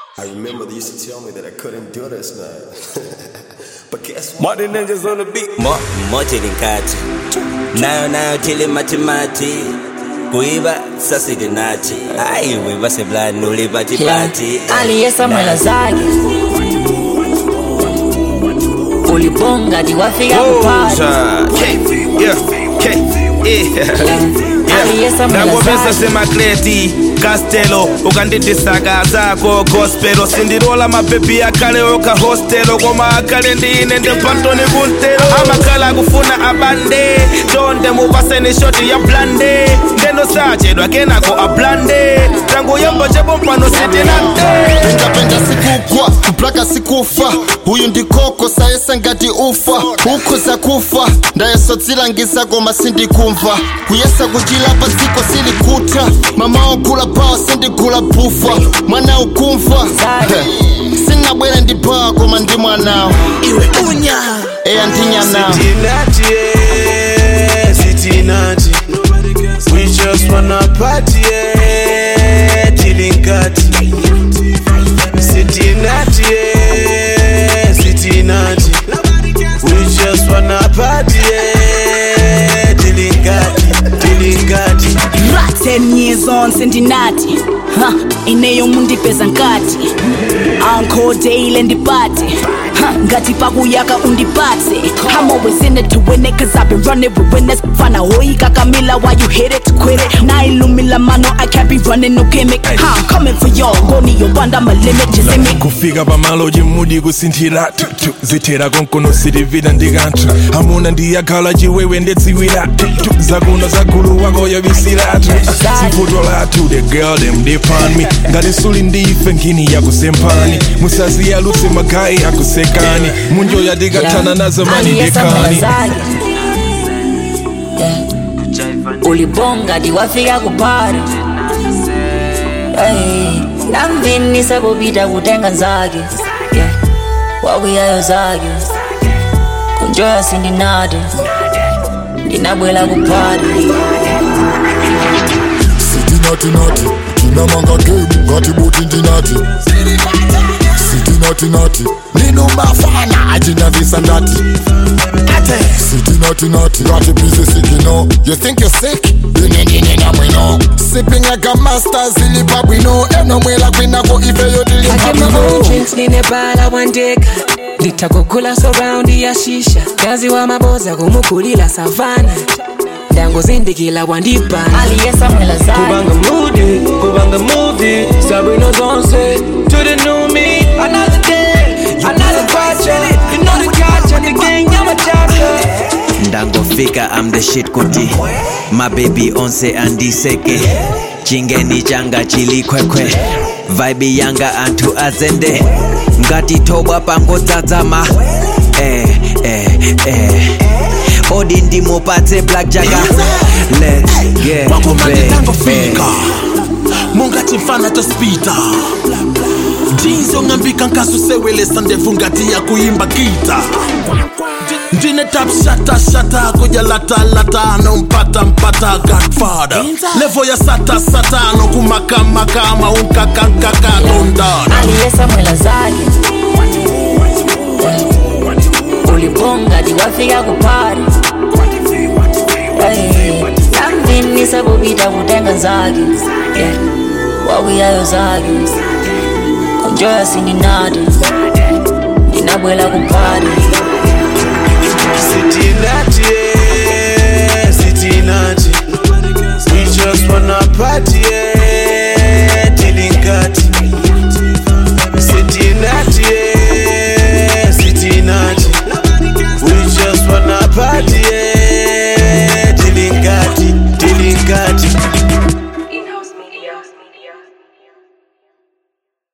I remember they used to tell me that I couldn't do this, man. but guess what? Martin Ninjas on the beat. Mo, moja linkati nayo nayo tile matimati kuiba sasidinati aiwe baseblani ulipatipati aliyesa mwela zake uliponga tiwafika kupata Oza. K, yeah, K, yeah. aliyesa mwela ndangomesa zake semakleti kastelo ukandidisaka zako gospelo sindirola mapepi akale oka hostelo koma akale ndine ndepantoni kuntelo amakhala akufuna abande chonde mupaseni shoti ya blande ndeno sachedwa kenako ablande tangu yombo chebompano sitinante pendapenda sikugwa kuplaka sikufa uyu ndikoko sayese ngati ufa ukhoza kufa ndayesodzilangiza koma sindikumva kuyesa kuchilapa dziko silikuta mama ogula pawa sindigula bufa mwana ukumva He, singabwere ndi pawa koma ndi mwanawo iwe unya eya ndinyanawo Cincinnati, yeah, Cincinnati. We just wanna party, yeah, Tilinkati. Cincinnati, yeah, Cincinnati. We just wanna party, yeah, Tilinkati, Tilinkati. Right, 10 years on sendinati ha, ineyo mundipeza nkati ankhode ile ndipate ha, ngati pakuyaka undipatse I'm always in it to win it cause I've been running with winners fana hoika kamila why you hit it quit it nailumila mano I can't be running no gimmick ha, I'm coming for y'all ngoni yopanda my limit just in me kufika pamalo chimudi kusinthira tutu zithera konkono silivira ndi kanthu amuna ndiyakhala chiwewe ndedziwira tutu zakuno zagulu wako yobisiratu zivuto lathu the girl them they find me ngati suli ndife nkhini yakusempani musaziyalutse magayi akusekani munjoya tikathana nazo mani aliyesa mwela dekani zake Yeah. uliponga tiwafika kupata Hey, namvinisa kupita kutenga zake Yeah. wakuyayo zake kunjoya sindinade ndinabwela kupata sitinatinati tinamanga game ngati buti ndinati sitinatinati ninumafana achinavisa ndati sitinatinati ngati bizi sikino you think you sick ine ndine namwino sipping like a master zilipa bwino enomwela kwinako ife I get my own yotilimabwino drinks ninebala wandeka nditakugula surroundi ya shisha kazi wa maboza kumukulila savana ndangozindikila wandibana aliyesa mwela zake Kubanga moody, kubanga movie. Sabrina Zonse to the new me. Another day, another culture. You know the culture, the gang, I'm a chapter. ndangofika am the shit kuti mabebi onse andiseke chingeni changa chilikwekwe vaibi yanga anthu azende ngatithobwa pangodzadzama eh, eh, eh. odi ndimupatse black jaga let's get wakomande back, tangofika eh. mungati mfana tospita jinsi ngambika nkasusewelesa ndevu ngati ya kuimba gita ndine tap shata shata kuja lata lata no mpata mpata godfather levo ya sata satano kumakamakama unkakankaka tondana aliyesa mwela zake Yeah. uliponga tiwafika kupata Hey, namvinisa kupita kutenga zake Yeah. wakuyayo zake kunjoya sindinade ndinabwela kupata Cincinnati,